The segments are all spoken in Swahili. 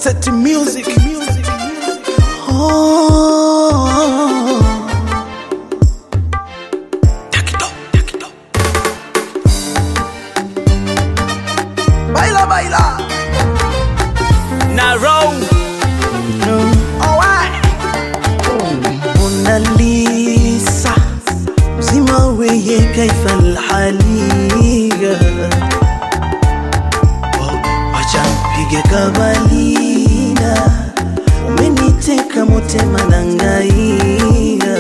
Set music. Oh. Takito, takito. Baila, baila. Narrow Alright. Mona Lisa mzima weye kaifa alhaliga wacha mpige kabalina umeniteka motema nangaia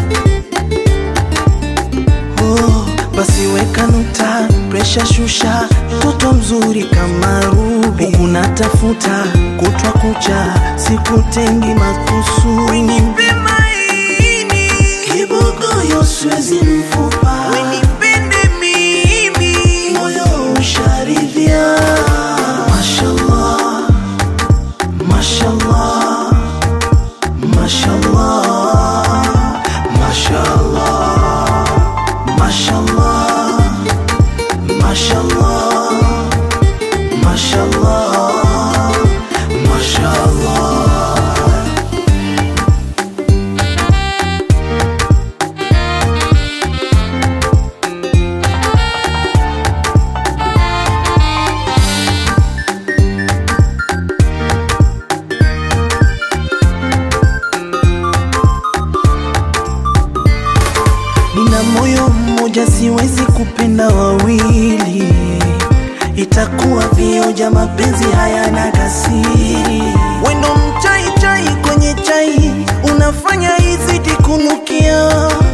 oh, basi weka nuta presha shusha mtoto mzuri kama rubi unatafuta kutwa kucha sikutengi makusudi kibogoyo siwezi mfupa wenipende mimi moyo usharidhia mashallah mashallah mashallah mashallah mashallah mashallah mashallah mashallah Nina moyo mmoja, siwezi kupenda wawili, itakuwa vioja, mapenzi hayana kasiri. Wendo mchai chai kwenye chai, unafanya izidi kunukia.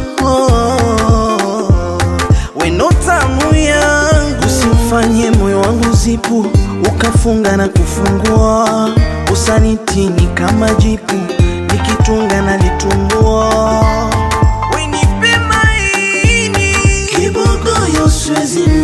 Oh, wendo tamu yangu, usimfanye moyo wangu zipu, ukafunga na kufungua. Usanitini kama jipu, nikitunga na litumbua Wenipe maini kibogoyo siwezi